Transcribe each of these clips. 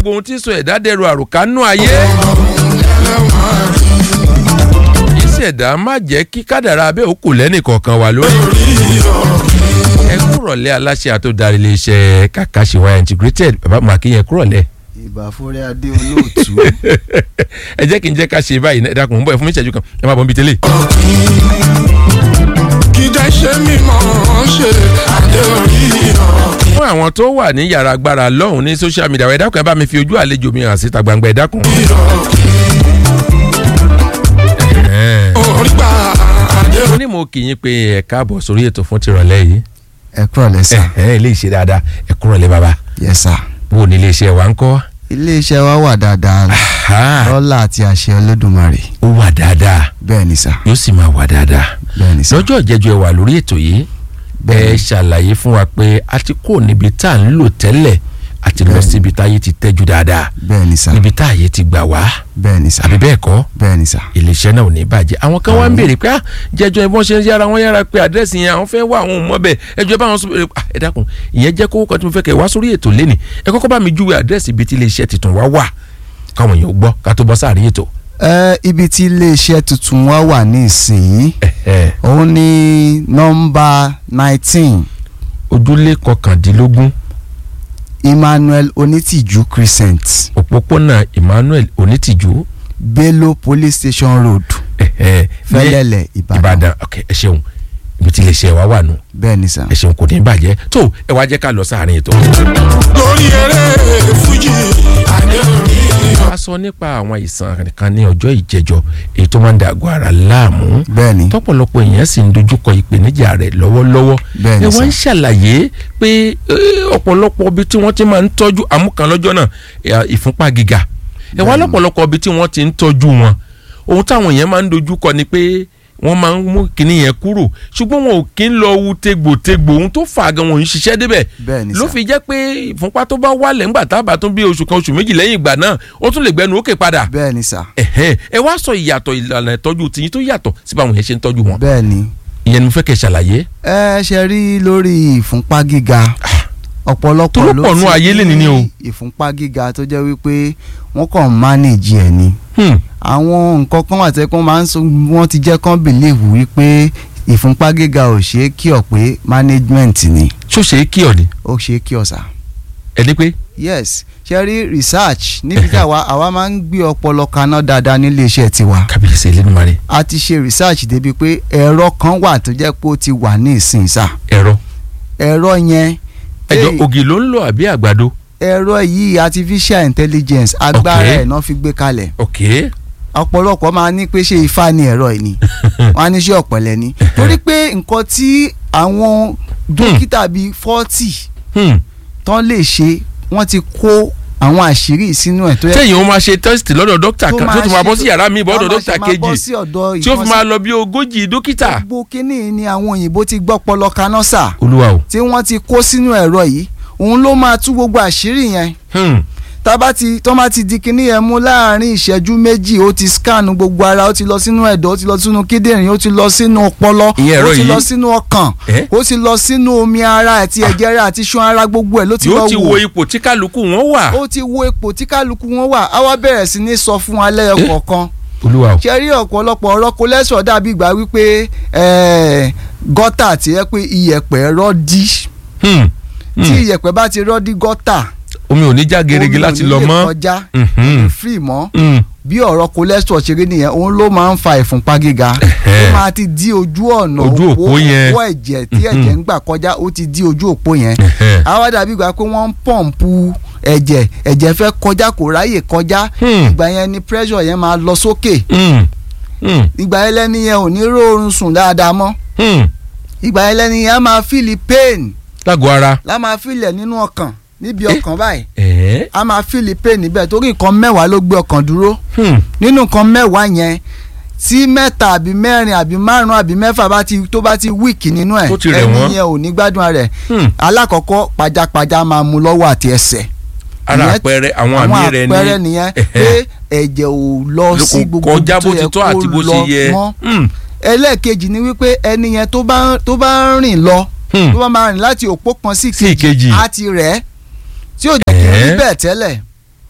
gbogbo ohun tí ń sọ ẹ̀dá dẹrù àròkánú ayé. ìṣẹ̀dá má jẹ́ kí kádàrá abẹ́ òkú lẹ́nì kọ̀ọ̀kan wà lórí. ẹ kúrọ̀lẹ́ aláṣẹ àtòdarí iléeṣẹ́ Kakashiwa integrated bàbá màkìyẹn kúrọ̀lẹ́. ìbà fúnrẹ́ adé olóòtú. ẹ jẹ́ kí n jẹ́ ká ṣe báyìí ẹ dákun ń bọ̀ ẹ fún mi ìṣẹ́jú kan ẹ má bọ̀ ń bi tẹ́lẹ̀. kìdá ṣe mímọ́ ṣe adé orí ọ̀kìn. fún àwọn tó wà ní yàrá agbára lọ́hùn ní social media ẹ dákun ẹ bá mi fi ojú àlejò mi hàn síta gbangba ẹ dákun. Ẹ̀hẹ́n. orí gbà adé mo ní mo kì í yín pé ẹ káàbọ̀ sórí ètò fún tìrọ̀lẹ́ yìí. ẹ kúrọ̀ lẹ́sà. Ẹ̀hẹ́n, ilé ìṣe dáadáa ẹ kúrọ̀lẹ́ bàbá yes sir. bó o ní ilé iṣẹ́ wa ń kọ́. iléeṣẹ́ wa wà dáadáa Ah, lọ́lá àti àṣẹ Olódùmarè ó wà dáadáa bẹ́ẹ̀ ni sà yóò sì máa wà dáadáa. bẹ́ẹ̀ ni sà. lọ́jọ́ ìjẹ́jọ́ ẹ wà lórí ètò yìí ẹ ṣàlàyé fún wa pé a ti kó níbi tá à ń lò tẹ́lẹ̀ àti lọ Bẹ́ẹ̀ni. síbi táyé ti tẹ́jú dáadáa bẹ́ẹ̀ ni sà níbi táyé ti gbà wá bẹ́ẹ̀ ni sà àbí bẹ́ẹ̀ kọ́ bẹ́ẹ̀ ni sà. iléeṣẹ́ náà ò ní bàjẹ́ àwọn kan wá ń béèrè pé ah jẹjọ ìbọn ṣe ń yára wọn yára pé àdírẹ́sì yẹn àwọn fẹ́ wá àwọn òun mọ́bẹ̀ ẹjọ́ bá wọn sọ ah ẹ dákun ìyẹn jẹ́ kó kọ́ tí mo fẹ́ kẹ́ wá sórí ètò lẹ́nì ẹ kọ́kọ́ bá mi júwe àdírẹ́sì ibi tí iléeṣẹ́ tuntun wá wà káwọn èèyàn gbọ́ ká tó bọ́ sáàrin ètò. ẹ ibi tí iléeṣẹ́ tuntun wa wà ní ìsìn Ẹ̀hẹ́. òun ní nọ́mbà nineteen ojúlé kọkàndínlógún Emmanuel Onítìjú Crescent òpópónà Emmanuel Onítìjú Bello Police Station Road ẹ̀hẹ́, ní Fẹ́lẹ́lẹ̀ Ìbàdàn Ìbàdàn ok ẹ ṣeun ibi tí iléeṣẹ́ wa wà nù bẹ́ẹ̀ ni sà. ẹ ṣeun kò ní bàjẹ́ tó ẹ wá jẹ́ ká lọ sáàrin ètò. lórí eré fújì adé orí ọ̀kìn. a sọ nípa àwọn àìsàn kan ní ọjọ́ ìjẹjọ èyí tó máa ń da àgọ́ ara láàmú bẹ́ẹ̀ ni tọ́pọ̀lọpọ̀ èèyàn sì ń dojúkọ ìpèníjà rẹ̀ lọ́wọ́lọ́wọ́ Bẹ́ẹ̀ ni ẹ wá ń sà. ṣàlàyé pé eh, ọ̀pọ̀lọpọ̀ ibi tí wọ́n ti máa ń tọ́jú àmúkan lọ́jọ́ náà eh, ìfúnpá gíga ẹ wá Bẹ́ẹ̀ ni. lọ́pọ̀lọpọ̀ ibi tí wọ́n ti ń tọ́jú wọn ohun táwọn èèyàn máa ń dojúkọ ni pé wọ́n máa ń mú kinní yẹn kúrò ṣùgbọ́n wọn ò kí ń lọ wu tegbòtegbò ohun tó fà á gan wọn ò ń ṣiṣẹ́ débẹ̀ bẹ́ẹ̀ ni ló sà. fi jẹ́ pé ìfúnpá tó bá wálẹ̀ ńgbà tá a bá tún bí oṣù kan oṣù méjì lẹ́yìn ìgbà náà ó tún lè gbẹnu òkè padà bẹ́ẹ̀ ni sà. ẹ̀hẹ́n, ẹ wá sọ ìyàtọ̀ ìlànà ìtọ́jú tiyín tó yàtọ̀ sí báwọn yẹn ṣe ń tọ́jú wọn bẹ́ẹ̀ ni ìyẹn ni mo fẹ́ kẹ́ ṣàlàyé. ẹ ṣe rí lórí ìfúnpá gíga ọ̀pọ̀lọpọ̀ Tó ló pọ̀ nú ayé lè ní ni o. ìfúnpá gíga tó jẹ́ wípé wọ́n kàn mánéèjì ẹ̀ ni Hmm, àwọn nǹkan kan wà tẹ́ kó máa ń sọ wọ́n ti jẹ́ kán bìlíìfù wípé ìfúnpá gíga ò ṣe é kí ọ̀ pé management ni ṣó ṣe é kí ọ ni ó ṣe é kí ọ̀ sà. ẹni pé yes ṣe rí research níbi tí àwa àwa máa ń gbé ọpọlọ kaná dáadáa nílé iṣẹ́ tiwa kábíyèsí Elédùmarè a ti ṣe research débi pé ẹ̀rọ kan wà tó jẹ́ pé ó ti wà ní ìsìn sà ẹ̀rọ ẹ̀rọ yẹn ẹjọ Hey. ògì ló ń lò àbí àgbàdo ẹ̀rọ yìí artificial intelligence agbára Okay. ẹ̀ náà fi gbé kalẹ̀ ok ọ̀pọ̀lọpọ̀ máa ní pé ṣé ifá ni ẹ̀rọ yìí ni wọ́n á ní ṣé ọ̀pẹ̀lẹ̀ ni torí pé nǹkan tí àwọn dókítà bíi forty Hmm, tán lè ṣe wọ́n ti kó àwọn àṣírí sínú ẹ̀ tó yẹ tẹ̀yìn ó máa ṣe test lọ́dọ̀ dókítà kan tó tún máa bọ́ sí ṣe- yàrá mi bọ́dọ̀ tó máa dókítà ṣe máa bọ́ kejì sí ọ̀dọ̀ tí ó fi ìkànsí- máa lọ bí ogójì dókítà. gbogbo kínní ni àwọn òyìnbó ti gbọ́ pọlọ kaná sà olúwa o tí wọ́n ti kó sínú ẹ̀rọ yìí òun ló máa tú gbogbo àṣírí yẹn Hmm, tábà ti tó máa ti di kinní yẹn mú láàrin ìṣẹ́jú méjì ó ti scan gbogbo ara ó ti lọ sínú ẹ̀dọ̀ ó ti lọ sínú kíndìnrín ó ti lọ sínú ọpọlọ Ìyẹn ẹ̀rọ ó ti yìí? lọ sínú ọkàn Eh? ó ti lọ sínú omi ara àti ẹ̀jẹ̀ ara àti iṣan ara gbogbo ẹ̀ ló ti lọ yóò ti wo wò ipò tí kálukú wọn wà. ó ti wo ipò tí kálukú wọn wà á wá bẹ̀rẹ̀ sí ní sọ fún alẹ́ ọkọ̀ọ̀kan olúwa o ṣe rí ọ̀pọ̀lọpọ̀ ọ̀rọ̀ cholesterol dàbí ìgbà wípé eh, gọ́tà tí yẹ pé iyẹ̀pẹ̀ rọ́dí Hmm, tí hmm. iyẹ̀pẹ̀ bá ti rọ́dí gọ́tà omi ò ní já gerege omi ò láti ní lọ lè mọ́. kọjá Mhm. free mọ́ Hmm, bí ọ̀rọ̀ cholesterol ṣe rí nìyẹn òun ló máa ń fa ìfúnpá gíga Ẹ̀hẹ́. ó máa ti di ojú ọ̀nà Ojú òpó yẹn. òpó ẹ̀jẹ̀ tí ẹ̀jẹ̀ ń gbà kọjá ó ti di ojú òpó yẹn Ẹ̀hẹ́. àwa dàbí ìgbà pé wọ́n ń pọ̀ǹpù ẹ̀jẹ̀ ẹ̀jẹ̀ fẹ́ kọjá kò ráyè kọjá Hmm. ìgbà yẹn ni pressure yẹn máa lọ sókè Hmm, hmm, ìgbà yẹn lẹ́ni yẹn ò ní rọrùn sùn dáadáa mọ́ hmm. ìgbà yẹn lẹ́ni yẹn á máa fíìlì pain lágọ̀ọ́ ara. lá máa fíìlì ẹ̀ nínú ọkàn níbi ọkàn báyìí ẹ̀ẹ́ á máa fíìlì pain níbẹ̀ torí nǹkan mẹ́wàá ló gbé ọkàn dúró hmm, nínú nǹkan mẹ́wàá yẹn tí mẹ́ta àbí mẹ́rin àbí márùn àbí mẹ́fà bá ti tó bá ti wíìkì nínú ẹ̀ Tó ti rẹ̀ wọ́n. ẹni yẹn ò ní gbádùn rẹ̀ hmm. alákọ̀ọ́kọ́ pajápajá máa mú lọ́wọ́ àti ẹsẹ̀ ara Ìyẹn- àpẹẹrẹ àwọn àmì rẹ ní àpẹẹrẹ nìyẹn pé ẹ̀jẹ̀ ò lọ sí kò gbogbo kọjá bó ibi ti tó tọ́ yẹ àti kó bó lọ ṣe yẹ. mọ́ Hmm, ẹlẹ́ẹ̀kejì ni wípé ẹni yẹn tó bá tó bá ń rìn lọ hmm. tó bá máa rìn láti òpó kan sí sí ìkejì. á ti rẹ̀ ẹ́ tí ò jẹ́ kí n rí Ẹ̀ẹ́. bẹ́ẹ̀ tẹ́lẹ̀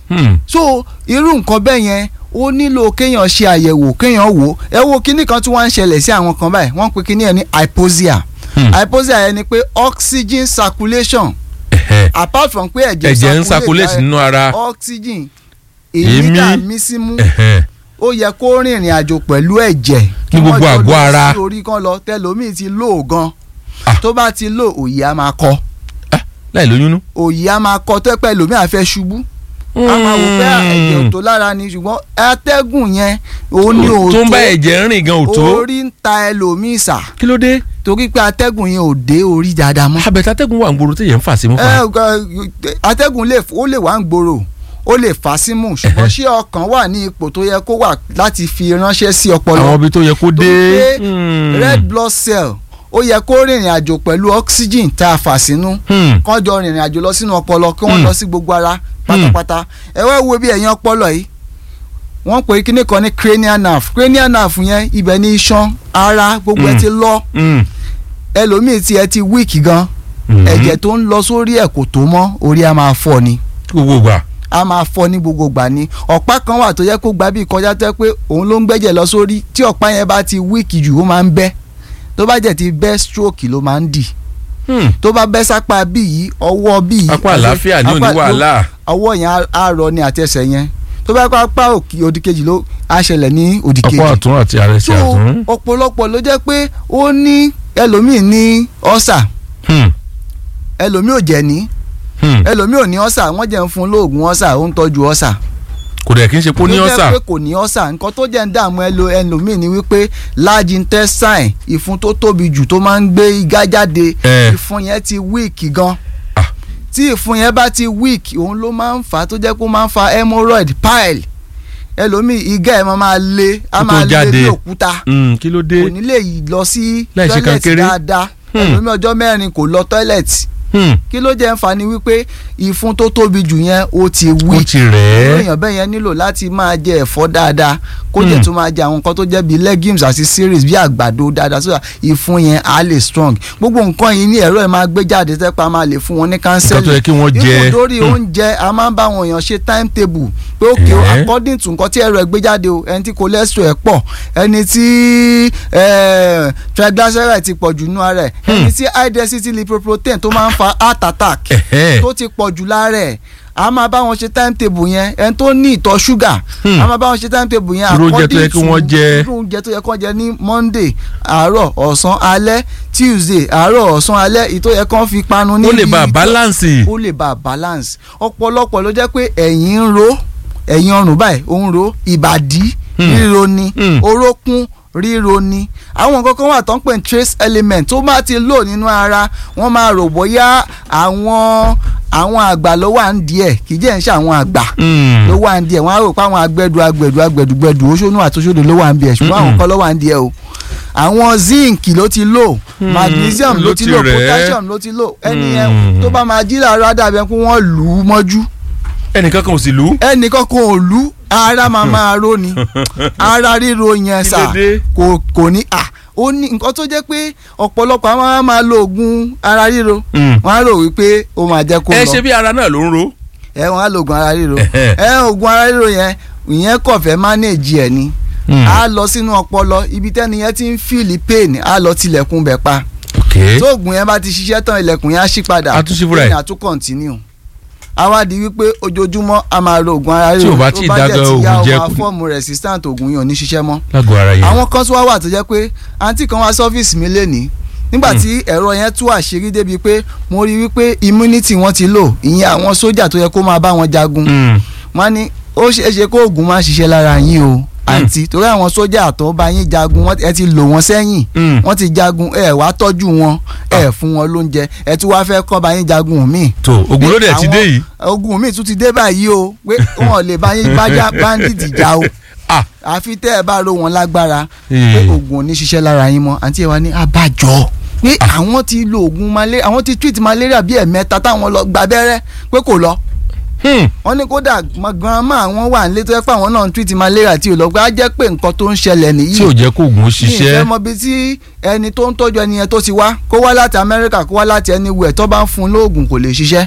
Hmm. so irú nǹkan bẹ́ẹ̀ yẹn ó nílò kéèyàn ṣe àyẹ̀wò kéèyàn wò ẹ wo kíní kan tí wọ́n ń ṣẹlẹ̀ sí àwọn kan báyìí wọ́n ń pe kíní yẹn ní hypoxia Hmm. hypoxia yẹn ni pé oxygen circulation Ẹ̀hẹ́. apart from pé ẹ̀jẹ̀ ẹ̀jẹ̀ ń circulate nínú ara. oxygen Èémí. èémí tá a mí símú Ẹ̀hẹ́. ó yẹ kó rìnrìn àjò pẹ̀lú ẹ̀jẹ̀ Ní gbogbo wọ́n jọ àgọ́ lọ ara. sí orí kan lọ tẹlómìn ti lò gan Ah. tó bá ti lò òyì á máa kọ Ah, láì lóyún nú. òyì á máa kọ tó pẹ́ lómi àfẹ́ ṣubú a máa wò pé ẹ̀jẹ̀ ò tó lára ni ṣùgbọ́n atẹ́gùn yẹn òun ni ò tó ń bá ẹ̀jẹ̀ rìn gan ò tó. orí ń ta ẹlòmíì sà kí ló dé. torí pé atẹ́gùn yẹn ò dé orí dáadáa mọ́. abẹ́tà tẹ́gùn wà ń gbòòrò téèyàn ń fà sí mú ẹ fa. ẹ, atẹ́gùn lè ó lè wá ń gbòòrò ó lè fà á símú ṣùgbọ́n ṣé ọkàn wà ní ipò tó yẹ kó wà láti fi ránṣẹ́ sí ọpọlọ àwọn ibi tó yẹ kó torí dé. pé Hmm. red blood cell ó yẹ kó rìnrìn àjò pẹ̀lú oxygen tá a fà sínú Hmm. kán jọ rìnrìn àjò lọ sínú ọpọlọ kí wọ́n Hmm. lọ sí gbogbo ara pátápátá ẹ wá wo bí ẹ̀yìn ọpọlọ yìí wọ́n pè é kíní kan ní cranial nerve cranial nerve yẹn ibẹ̀ ní iṣan ara gbogbo ẹ Hmm. ti lọ Hmm. ẹlòmíì tí ẹ ti weak gan Hmm. ẹ̀jẹ̀ tó ń lọ sórí ẹ̀ kò tó mọ́ orí á máa fọ́ ni gbogbo gbà. a máa fọ́ ní gbogbo gbà ni ọ̀pá kan wà tó yẹ kó gbà bí kọjá tó yẹ pé òun ló ń gbẹ́jẹ̀ lọ sórí tí ọ̀pá yẹn bá ti weak jù ó máa ń bẹ́ tó bá jẹ́ ti bẹ́ stroke ló máa ń dì Hmm. tó bá bẹ́ sápá bí yìí ọwọ́ bí yìí apá àlàáfíà ní òní apá- wàhálà. ọwọ́ yẹn á- á rọ ní àtẹsẹ̀ yẹn tó bá pa apá òkè òdì kejì ló á ṣẹlẹ̀ ní òdì apá kejì ọ̀tún àti àrẹsẹ̀ tó ọ̀tún. ọ̀pọ̀lọpọ̀ ló jẹ́ pé ó ní ẹlòmíì ní ọ́sà Hmm. ẹlòmíì ò jẹ̀ ní Hmm. ẹlòmíì ò ní ọ́sà wọ́n jẹ́ ń fún lóògùn ọ́sà ó ń tọ́jú ọ́sà kò dẹ̀ kí n ṣe pé ó ní ló jẹ́ ọ̀sà. pé kò ní ọ́sà nǹkan tó jẹ́ ń dààmú ẹlo ẹlòmíì ni wípé large intestine ìfun tó tóbi jù tó máa ń gbé igá jáde Eh. ìfun yẹn ti weak gan Ah. tí ìfun yẹn bá ti weak òun ló máa ń fà á tó jẹ́ kó máa ń fa hemorrhoid pile ẹlòmíì igá ẹ̀ máa máa le á Kó tó máa le jáde. bí òkúta Hmm. kí ló dé. kò ní lè lọ sí Láì ṣe toilet kankéré. dáadáa Hmm. ẹlòmíì ọjọ́ mẹ́rin kò lọ toilet Hmm. kí ló jẹ́ ń fa ni wípé ìfun tó tóbi jù yẹn ó ti ó weak ti rẹ̀ irú ẹ́. èèyàn bẹ́ẹ̀ yẹn nílò láti máa jẹ ẹ̀fọ́ dáadáa kó jẹ́ Hmm. tó máa jẹ àwọn nǹkan tó jẹ́ bíi legumes àti cereals bíi àgbàdo dáadáa so that ìfun yẹn á lè strong gbogbo nǹkan yìí ní ẹ̀rọ ẹ̀ máa gbé jáde tẹ́pẹ́ máa lè fún wọn ní nǹkan tó kánsẹ́lì yẹ kí wọ́n jẹ. ipò lórí Hmm. oúnjẹ a máa ń bá àwọn èèyàn ṣe timetable pé òkè o Eh. according to nǹkan tí ẹ̀rọ ẹ̀ gbé jáde o ẹni tí cholesterol ẹ̀ pọ̀ ẹni tí eh, triglyceride ti pọ̀ jù nú ara ẹ̀ ẹni tí high density lipoprotein tó máa ń fa heart attack Ẹ̀hẹ́. tó ti pọ̀ jù lára ẹ̀ a máa bá wọn ṣe timetable yẹn ẹni tó ní ìtọ̀ ṣúgà Hmm. a máa bá wọn ṣe timetable yẹn Irú oúnjẹ tó yẹ kí wọ́n jẹ. irú oúnjẹ tó yẹ kí wọ́n jẹ ní monday àárọ̀ ọ̀sán alẹ́ tuesday àárọ̀ ọ̀sán alẹ́ ìtó yẹ kí wọ́n fi panu ní ó lè bá a bíi- balance. ó lè bá a balance ọ̀pọ̀lọpọ̀ ló jẹ́ pé ẹ̀yìn ń ro ẹ̀yìn ọrùn báyìí ó ń ro ìbàdí Hmm. ríro ni Hmm. orókún ríro ni àwọn nǹkan kan wà tó ń pè ní trace element tó bá ti lò nínú ara wọ́n máa rò bóyá àwọn àwọn àgbà ló wà ń díẹ̀ kì í jẹ́ ń ṣe àwọn àgbà Hmm. ló wà ń díẹ̀ wọ́n á rò pé àwọn agbẹ́du agbẹ̀du agbẹ̀du gbẹ̀du oṣooṣù àtúnṣe ló wà ń bí ẹ̀ ṣùgbọ́n àwọn Mm-mm. kan ló wà ń díẹ̀ o àwọn zinc ló ti lò Hmm, magnesium ló ló ti ti lò rẹ̀ ẹ́. potassium ló ti lò ẹni yẹn Hmm. tó bá máa jí làárọ̀ àdàbẹ̀ kó wọ́n lù ú mọ́jú ẹnìkan kan ò sì lù ú. ẹnìkan kan ò lù ú ara máa máa ró ni ara ríro yẹn Kí sà ló dé? kò kò ní à ó ní nǹkan tó jẹ́ pé ọ̀pọ̀lọpọ̀ àwọn á máa lo oògùn ara ríro Hmm. wọ́n á rò wípé ó máa jẹ́ kó ẹ lọ ṣe bí ara náà ló ń ro. ẹ wọ́n á lo oògùn ara ríro Ẹ̀hẹ́. ẹ oògùn ara ríro yẹn ìyẹn kò fẹ́ manage ẹ̀ ni á lọ sínú ọpọlọ ibi tẹ́ni yẹn ti ń feel pain á lọ tilẹ̀kùn bẹ̀ pa ok. tó oògùn yẹn bá ti ṣiṣẹ́ tán ilẹ̀kùn yẹn á ṣí padà A tún ṣí fúnra ẹ̀. pain á tún continue a wá di wípé ojoojúmọ́ a máa lo oògùn ara Tí ríro ò bá tí ì dágọ́ dẹ̀ ti oògùn yá, ó jẹ́ máa kù- fọ́ọ̀mù resistant oògùn yẹn ò ní ṣiṣẹ́ mọ́ lágọ̀ọ́ ara yẹn. àwọn kan tún wá wà tó jẹ́ pé àǹtí kan wá sọ́fíìsì mi lénìí nígbà tí ẹ̀rọ yẹn tú àṣírí débi pé mo rí wípé immunity wọn ti lò ìyẹn àwọn sójà tó yẹ kó máa bá wọn jagun Hmm. wọ́n ní ó ṣeé ṣe kó oògùn máa ṣiṣẹ́ lára yín o àǹtí torí àwọn sójà tó bá yín jagun wọ́n- ẹ ti lò wọ́n sẹ́yìn Hmm. wọ́n ti jagun ẹ wá tọ́jú wọn ẹ fún wọn lóúnjẹ ẹ tún wá fẹ́ kọ́ bá yín jagun míì tó ogun ló dẹ̀ ti dé yìí. ogun míì tún ti dé báyìí o pé wọn ò lè bá yín bájá bandit jà o ah àfi tẹ́ ẹ bá ro wọn lágbára pé Ee. oògùn ò ní ṣiṣẹ́ lára yín mọ́ àǹtí ẹ wá ní abájọ pé àwọn ti lo oògùn malaria àwọn ti treat malaria bíi ẹ̀mẹ́ta táwọn lọ gba abẹ́rẹ́ pé kò lọ Hmm. wọ́n ní kódà grandma àwọn wà nílé tó yẹ pé àwọn náà ń treat malaria tí ò lọ pé á jẹ́ pé nǹkan tó ń ṣẹlẹ̀ nìyí tí ò jẹ́ kó oògùn ó ní ìfẹ́ ṣiṣẹ́. mọ bí tí ẹni tó ń tọ́jú ẹni yẹn tó ti wá kó wá láti Amẹ́ríkà kó wá láti anywhere tó bá ń fún un lóògùn kò lè ṣiṣẹ́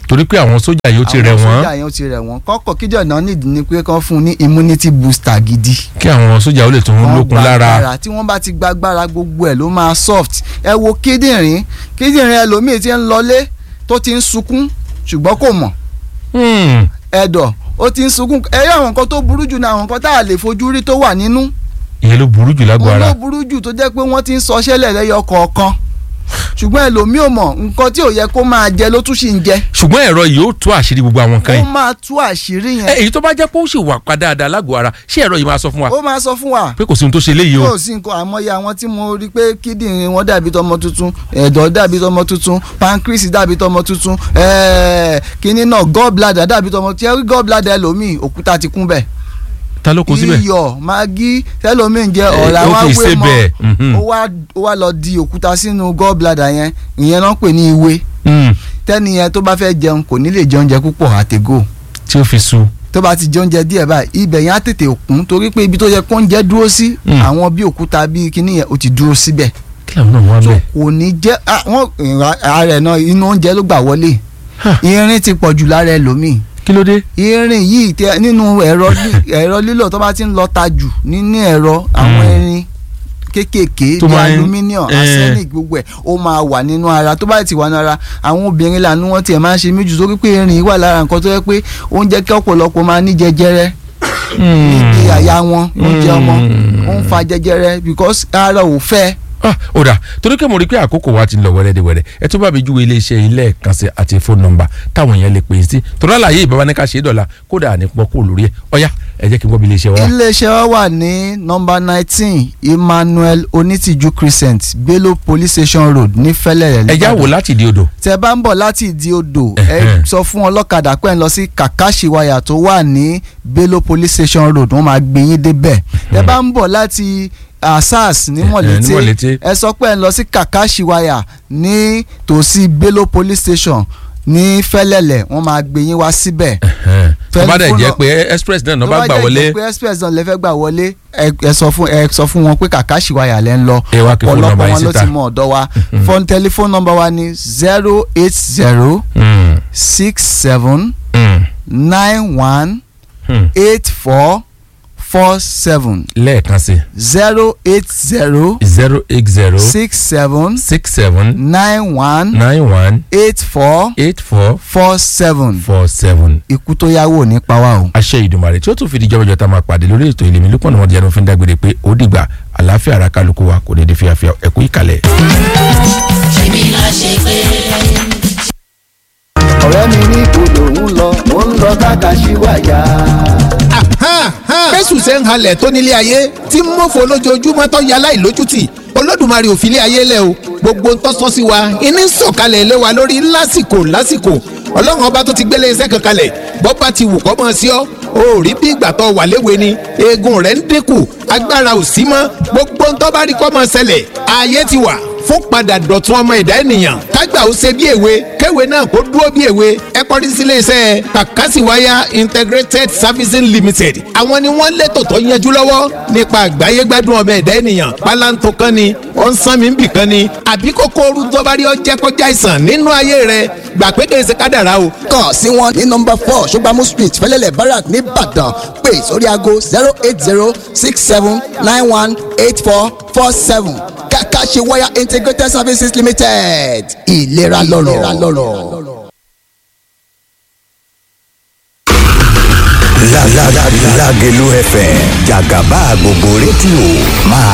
torí pé àwọn sójà yìí ó ti rẹ̀ àwọn wọ́n sójà yẹn ó ti rẹ̀ wọ́n kọ́kọ́ kíjọ náà nídìí ni pé kán fún un ní immunity booster gidi kí àwọn sójà ó lè tún wọ́n lókun gba lára agbára. tí wọ́n bá ti gba agbára gbogbo ẹ̀ ló máa soft ẹ wo kíndìnrín kíndìnrín ẹlòmíì ti ń lọlé tó ti ń sunkún ṣùgbọ́n kò mọ̀ Hmm. ẹ̀dọ̀ ó ti ń sunkún ẹ rí àwọn nǹkan tó burú jù ní àwọn nǹkan tá a lè fojú rí tó wà nínú ìyẹn ló burú jù lágbo òun ara ló burú jù tó jẹ́ pé wọ́n ti ń sọ ṣẹlẹ̀ lẹ́yọ kọ̀ọ̀kan ṣùgbọ́n ẹlòmíì ò mọ̀ nǹkan tí ò yẹ kó máa jẹ ló tún sì ń jẹ ṣùgbọ́n ẹ̀rọ yìí ó tú àṣírí gbogbo àwọn kan ó yìí máa tú àṣírí ẹ yẹn èyí tó bá jẹ́ pé ó sì wà pa dáadáa lágbo ara ṣé ẹ̀rọ yìí máa sọ fún wa ó máa sọ fún wa pé kò sí ohun tó ṣe léyìí o yóò sí nǹkan àmọ́yé àwọn tí mo rí pé kíndìnrín wọn dàbí tọmọ tuntun ẹ̀dọ̀ dàbí tọmọ tuntun pancreas dàbí tọmọ tuntun ẹ̀ẹ́ kínní náà gallbladder dàbí tọmọ tí ẹ rí gallbladder ẹlòmíì òkúta ti kún bẹ̀ ta ló kó síbẹ̀ iyọ̀ magi tẹlòmíì jẹ Eh, ọ̀rá ó wá kì í wé ṣe bẹ́ẹ̀, mhm. mọ́ ó wá ó wá lọ di òkúta sínú gallbladder yẹn ìyẹn náà ń pè ní ìwé Hmm. tẹ́ni yẹn tó bá fẹ́ jẹun kò ní lè jẹ oúnjẹ púpọ̀ àtẹ̀gò tí ó fi su tó bá ti jẹ oúnjẹ díẹ̀ báyìí ibẹ̀ yẹn á tètè kún torí pé ibi tó yẹ kó oúnjẹ dúró sí Mm. àwọn bí òkúta bí kíní yẹn ó ti dúró síbẹ̀ kí làwọn náà wá so bẹ́ẹ̀ kò ní jẹ́ ah, wọ́n ààrẹ náà inú oúnjẹ ló gbà wọlé Ha. irin ti pọ̀ jù lára ẹlòmíì kí ló dé irin yìí tẹ nínú ẹ̀rọ lí- ẹ̀rọ lílò tó bá ti ń lọ ta jù nínú ẹ̀rọ àwọn Mm. irin kéékèèké Tó bí máa ń- aluminium eh. arsenic gbogbo ẹ̀ ó máa wà nínú ara tó bá ti wà nínú ara àwọn obìnrin lànà wọn tiẹ̀ máa ń ṣe méjì sórí pé irin yìí wà lára nǹkan tó yẹ pé ó ń jẹ́ kí ọ̀pọ̀lọpọ̀ máa ní jẹjẹrẹ níbi àyà wọn oúnjẹ ọmọ ó ń fa jẹjẹrẹ because ara ò fẹ́ Ah, ó dà torí pé mo rí i pé àkókò wa ti ń lọ wẹ́rẹ́dẹ́wẹ́rẹ́ ẹ tó bá mi júwe iléeṣẹ́ ilé ẹ̀kan sí àti fóònù nọ́mbà táwọn èèyàn lè pè é sí torí àlàyé ìbáwá ní ká ṣe é dọ̀la kódà ní pọ́ kó lórí ẹ̀ ọ̀yá ẹ jẹ́ kí n gbọ́ bí iléeṣẹ́ wa. iléeṣẹ́ wa wà ní nọmba nineteen emmanuel onítìjú crescent bello police station road ní fẹ́lẹ́rẹ́ ẹ já wò láti di odò. tẹ bá ń bọ̀ láti ìdí odò ẹ Ẹ̀hẹ́n. sọ fún ọlọ́kadà pé ń lọ sí kàkàṣì wáyà tó wà ní bello police station road wọ́n máa gbé yín débẹ̀ tẹ bá ń bọ̀ láti asas ní Ẹ̀hẹ́n, ní mọ̀lété Mọ̀lété. ẹ sọ pé ń lọ sí kàkàṣì wáyà ní tòsí bello police station ní fẹ́lẹ́lẹ̀ wọ́n máa gbé yín wá síbẹ̀ tó bá dẹ̀ Tẹlifóònù- jẹ́ pé express náà náà tó bá gbà wọlé jẹ́ pé express náà lè fẹ́ gbà wọlé ẹ ẹ sọ fún ẹ sọ fún wọn pé kàkàṣì wáyà lẹ́ ń lọ Ẹ wá kí fóònù nọ́mbà ọ̀pọ̀lọpọ̀ yín wọn ló síta. ti mọ ọ̀dọ̀ wa fọ́n tẹlifóònù nọ́mbà wa ni zero eight zero Hmm, six seven hmm, nine one hmm. eight four four seven lẹ́ẹ̀kan sí zero eight zero zero eight zero six seven six seven nine one nine one eight four eight four four seven four seven. ikú tó yáwó ní pa wá o. àṣẹ ìdùnmọ̀rẹ́ tí ó tún fi di jọ́bọ̀jọ́ tá a máa pàdé lórí ètò ìlẹ̀mí lópọ̀ ní wọ́n ti ẹnu fi ń dágbére pé ó dìgbà àlàáfíà ara kálukú wa kò ní di fíafíà ẹ̀kú ìkàlẹ̀. ṣèbí la ṣe pé ọ̀rẹ́ mi ní ibodò ń lọ ó ń lọ kákàṣíwáyà. fẹ́sùn ṣe ń halẹ̀ tó nílé ayé tí ń mọ̀fọ́ lójoojúmọ́ tó yẹ aláìlójútì olódùmarè ò fi ilé ayé lẹ̀ o gbogbo ń tọ́sọ́ sí wa iní ń sọ̀kalẹ̀ ilé wa lórí lásìkò lásìkò ọlọ́run ọba tó ti gbélé iṣẹ́ kan kalẹ̀ bọ́ba ti wù kọ́ mọ́ sí ọ́ o ò rí bí ìgbà tó wà léwe ni eegun rẹ̀ ń dínkù agbára ò sí mọ́ gbogbo ń tọ́ bá rí kọ́ mọ́ ṣẹlẹ̀ ayé ti wà fún padà dọ̀tun ọmọ ẹ̀dá ènìyàn kágbà ó ṣe bí èwe kéwe náà kó dúró bí èwe ẹ kọrí sílé iṣẹ́ Kakasiwaya integrated servicing limited àwọn ni wọ́n létò tó yanjú lọ́wọ́ nípa àgbáyé gbádùn ọmọ ẹ̀dá ènìyàn pálántó kan ni ó ń sán mi bì kan ni àbí kókó ooru tó bá rí ọ jẹ́ kọjá ìsàn nínú ayé rẹ gbà pé kèsì kádàrá o kàn sí wọn ní nọmba four ṣọgbàmù street fẹlẹlẹ barak nìbàdàn pé sórí aago zero eight zero six seven nine one eight four four seven Kakasiwaya integrated services limited ìlera lọ́rọ̀. Lágẹ̀lú FM jàgàbá gbogbo rédíò máa